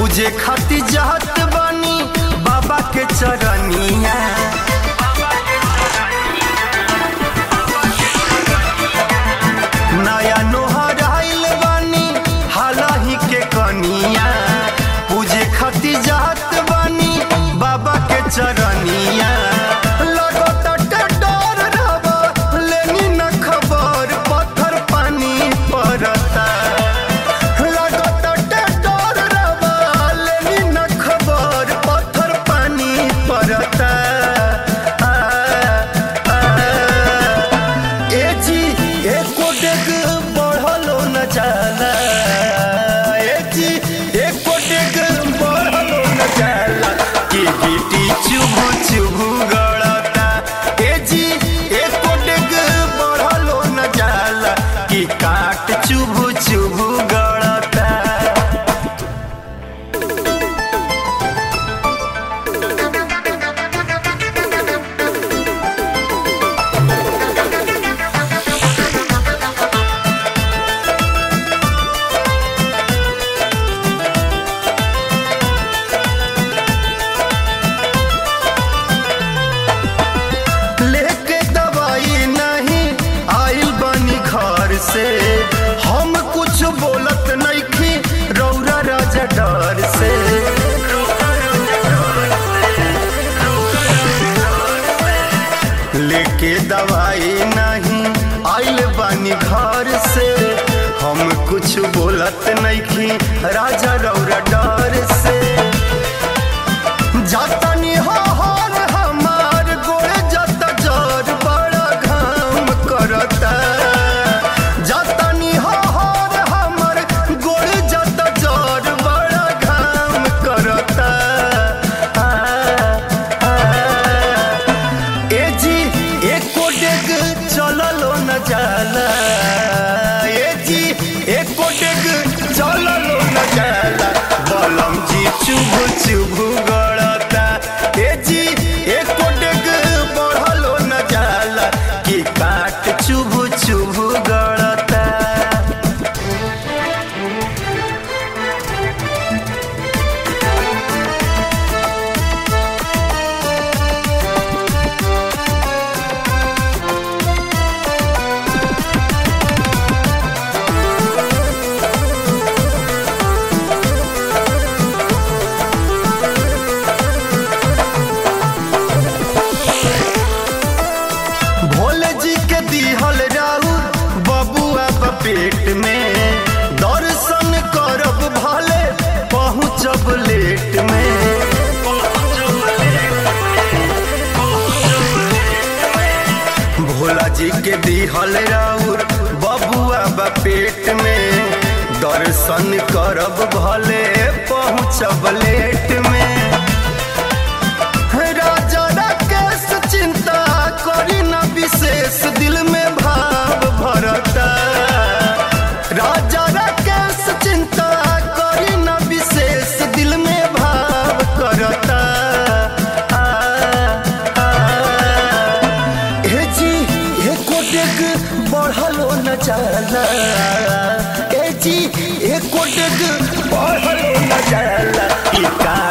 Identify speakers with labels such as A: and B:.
A: पूजे खातिर जात बानी बाबा के चरनिया नया नोहर आइल बानी हालही के कनिया पूजे खातिर जात बानी बाबा के चरनिया लगता डर रबा लेनी न खबर पत्थर पानी पड़ता लगता डर रबा लेनी न खबर पत्थर पानी पड़ता आ, आ, ए जी एको डेग बढ़लो न जाला ए जी एको डेग बढ़लो न जाला कि गिटी चुभु चुभु गड़ता ए जी एको डेग बढ़लो न जाला कि काट चुभु चुभु गड़ता लेके दवाई नहीं आइल बनी घर से हम कुछ बोलत नहीं रौरा राजा डर से लेके दवाई नहीं आइल बनी घर से हम कुछ बोलत नहीं राजा रौरा डर से जातनी हो हर हमार गोरे जत जर बड़ा घाम करता जातनी हो हर हमार गोरे जत जर बड़ा घाम करता आ, आ, ए जी एको डेग चललो न जाला ए जी एको डेग चललो न जाला बलम जी चुभ चुभ गड़ता ए जी एको डेग बढ़लो न जाला कि काट चुभ चुभ गड़ता भोले जी के दिहल राउर बबुआ बा पेट में दर्शन करब भले पहुँचब लेट में भोला जी के दिहल राउर बबुआ बा पेट में दर्शन करब भले पहुँचब लेट में राजा राकेश चिंता करी न विशेष दिल में भाव भरता राजा राकेश चिंता करी न विशेष दिल में भाव करता आ, आ, हे जी हे कोटेक बढ़लो न जाला ए जी हे कोटेक बढ़लो न जाला ई का